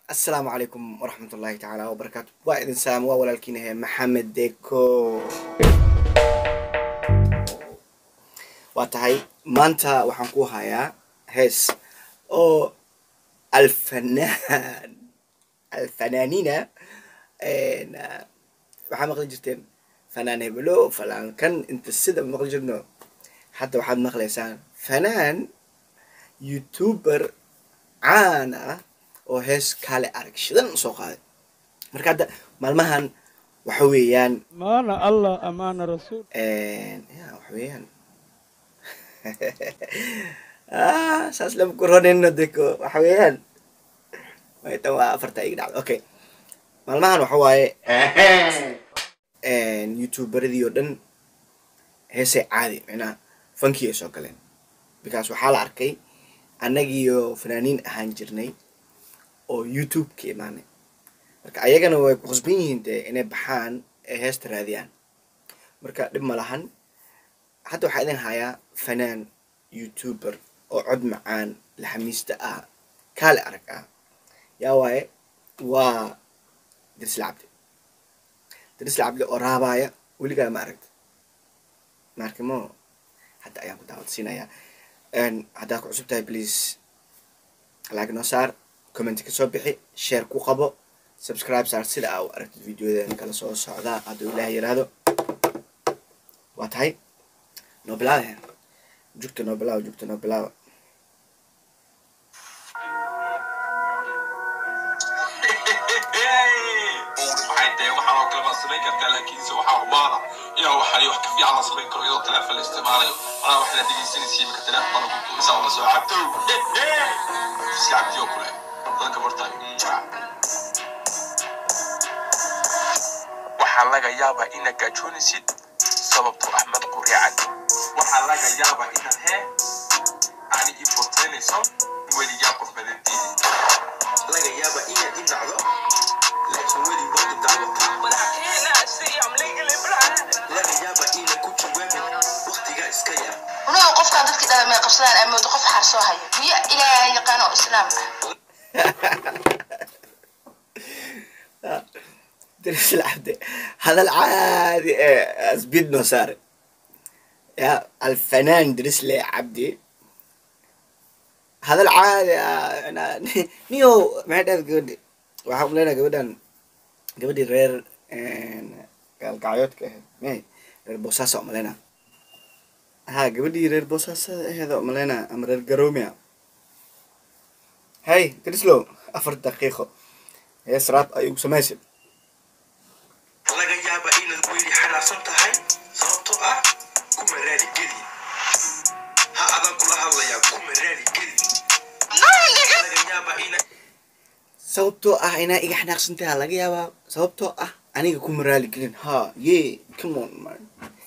asalaamu calaykum waraxmat ullaahi tacaala wabarakaatu waa idin salaam waa walaalkiinahe maxamed deko waa tahay maanta waxaan ku hayaa hees oo alfanaan alfanaaniina waxaa maqli jirteen fanaan hebelo fanaankan inta sida maqli jirno hadda waxaad maqlaysaan fanaan youtuber caan ah oo hees kaale arag shidan soo qaaday marka hadda maalmahan waxa weeyaan maana allah amaana rasuul ya waxa weeyaan ah saas lama koronayno deko waxa weeyaan tan waa afarta ig dhacda okay maalmahan waxa waaye youtuberadii oo dhan heesay caadi micnaha fankii ay soo galeen because waxaa la arkay annagiiyo fanaaniin ahaan jirnay oo youtube ka imaanay marka ayagana way ku khasban yihiin dee inay baxaan ee heesta raadiyaan marka dhib ma lahan hadda waxaa idin hayaa fanaan youtuber oo cod macaan laxamiista ah kaale arag ah yaa waaye waa dirisla cabdi dirisla cabdi oo raabaaya weligaa ma aragta maarkimo hadda ayaan ku daawadsiinayaa haddaad ku cusub tahay please like noo saar comment ka soo bixi share ku qabo subscribe saar sida aa u aragtid videodan kala soo socdaa hadduu ilaah yiraahdo waa tahay noo bilaaba jugta noo bilaaba jugta noo bilaaba waxay tahay waxaan oo kale baad samayn kartaa laakiinse waxaa hubaana inaa waxay wax ka fiican la samayn karo iyadoo teleefon la isticmaalayo anaa waxaad dhegeysanaysa imika teleefon ku duusa oo la soo cabto iska cabdiyo kule dadka bartaa waxaa laga yaabaa inaad gaajoonaysid sababtoo ahmed quriicad waxaa laga yaabaa inaad hee ani ifoteynayso weligaa qof badanteedi laga yaabaa inaad i nacdo laakiin weli waa i daawataa laga yaabaa inaan ku jawaabin waqtigaa iska yar unaga qofkaa dadkii dhala may qabsadaan amoodo qof xaar soo hayo miyo ilaahay yaqaan oo islaam ah dirisla cabdi hadal caadi ee asbid noo saare ya alfanaan dirisle cabdi hadal caadi ah niyo maxay dhahayd gabadhi waxaa umaleynaa gabadhan gabadhii reer gaalgacyoodka ahayd may reer boosaasa umaleynaa ha gabadhii reer boosaasada aheeda umaleynaa ama reer garomia hey dirislow afar daqiiqo hees raab ayuu samaysid laga yaabaa inaad weli xanaaqsan tahay sababtoo ah kuma raali geli ha adan kula hadlayaa kuma raali geli laga yaabaa ina sababtoo ah inaa iga xanaaqsantaha laga yaabaa sababtoo ah aniga kuma raali gelin ha ye come on man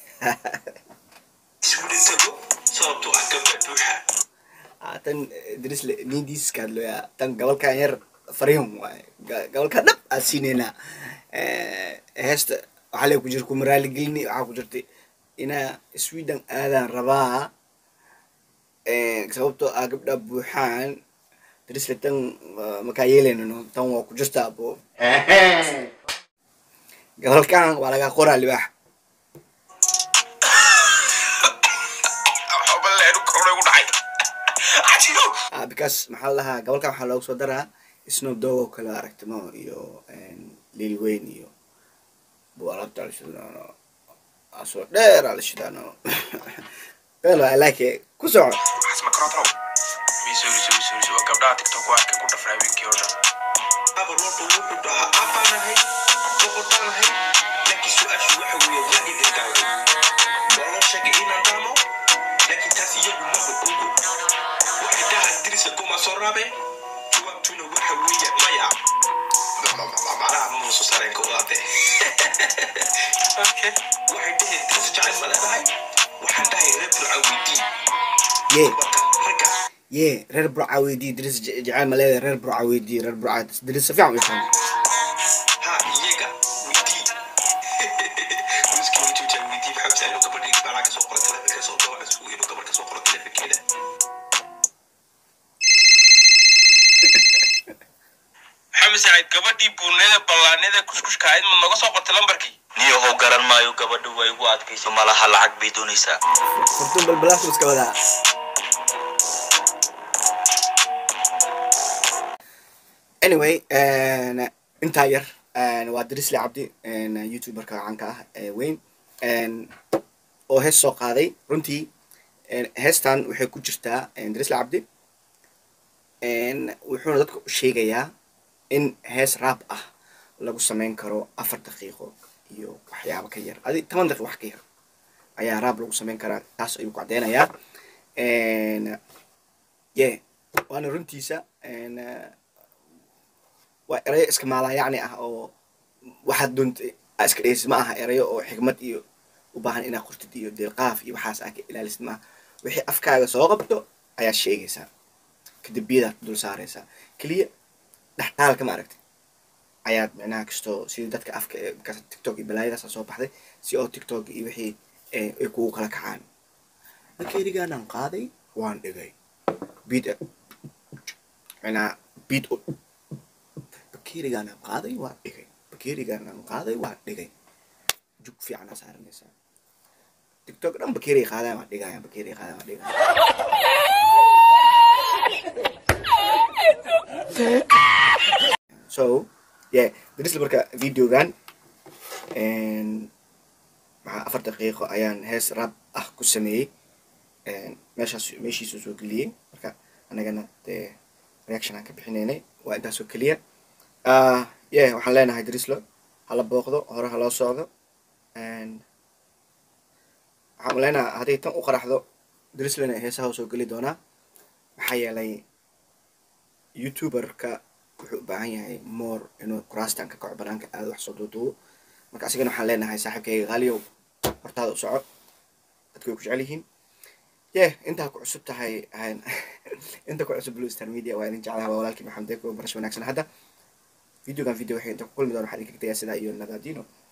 iswili tago sababtoo ah gabdha buuxa Ah, tan drisle nidiiska hadloya tan gabalkan yar fariin waaye Ga- gabalkan dhab aad siineynaa heesta waxaa le ku jira kuma raali gelini waxaa ku jirtay inaa sweden aadaan rabaa sababtoo ah gabdha buuxaan drisle tan ah, makaa yeelaynano tan waa ku jirtaa bo gabalkan waa lagaa qoraa libaax xobaleenu korona ugu dhacay cajiyo ah because maxaa la dhahaa gabalkan waxaa loogu soo daraa snow dog oo kale aragtimo iyo lil weyn iyo bualabta la shidaano asoo dheer aa la shidaano well i like it ku soco waxaas ma karootro miisuulisuulisuulisu waa gabdhaha tiktok ku arkay ku dhafray habeenkii oo dhan abar walba wuxuu dhahaa abaanahay boqorbaanahay laakiin su-aashu waxa weeye waa idin daaway waa loo sheegay inaan daamo laakiin taas iyagu ma ogo waxay dhahaan dirisa kuma soo raabe jawaabtuna waxa weeye maya macnaha ma soo saareen ka wadaate waxay dhaheen dirisa jacayl ma leedahay waxaan dhahay reer firca weydii ye ragga ye reer burca weydii diris je- jecel ma leedahay reer burca weydii reer burca diris si fiican u yaqaan ha iyaga weydii wiski wajooja weydii maxaa jecel inuu gabadhii balaa kasoo qoro telefonka soo dawaca sugu inuu gabadh kasoo qoro telefonkeeda maxamed saciid gabadhii buuneeda ballaanida kuskushka ahayd ma noga soo qortay lambarkii niyahow garan maayo gabadhu way igu adkayso malaha lacag bay doonaysaa furtun balbalaas iska wadaa anyway intaa yar waa drisle cabdi youtuberka caanka ah ee weyn oo hees soo qaaday runtii heestan waxay ku jirtaa drisle cabdi wuxuuna dadka u sheegayaa in hees raab ah lagu sameyn karo afar daqiiqo iyo waxyaabo ka yar adi toban daqiiqo wax ka yar ayaa raab lagu sameyn karaa taas ayuu ku caddeynayaa ye waana runtiisa waa erayo iska maalayacni ah oo waxaad doonta iska dheysid ma aha erayo oo xigmad iyo u baahan inaad qortid iyo deelqaaf iyo waxaas aa ka ilaalisid maaha wixii afkaaga soo qabto ayaad sheegaysaa kadib biyadaad dul saaraysaa keliya dhextaalka ma aragtay ayaad micnaha kastoo sidii dadka afka ee markaas tiktok iyo balaayadaasa soo baxday si oo tiktok iyo wixii ay kugu kala kacaan bakeerigaanaan qaaday waan dhigay biid micnaha biid bakeerigaanaan qaaday waan dhigay bakeerigaanaan qaaday waan dhigay jug fiicanaa saaranaysaa tiktok dhan bakeeriga qaadaan waan dhigaya bakeeriga qaadaan waan dhigaya so yeah darisla marka videogan maxaa afar daqiiqo ayaan hees rab ah ku sameeyey meeshaas meeshiisu soo geliyey marka anagana dee reaction aan ka bixinaynay waa intaasoo keliya yeah waxaan leenahay darislo hala booqdo hore haloo socdo waxaan leenahay hadday tan u qaraxdo darislana heesaha soo geli doonaa maxaa yeelay youtuberka wuxuu u baahan yahay more inuu kuraastan ka kaco banaanka aada wax soo duuduubo marka asigana waxaan leenahay saaxiibkayga qaaliyow hortaada u soco dadku way ku jecel yihiin yeh intaa ku cusub tahay inta ku cusub blue star media waa idin jeclaha waa walaalkii maxamed deko barasho wanaagsan hadda videogan video waxay inta ku kulmi doona waxaan idinka tegaya sidaa iyo nadaadino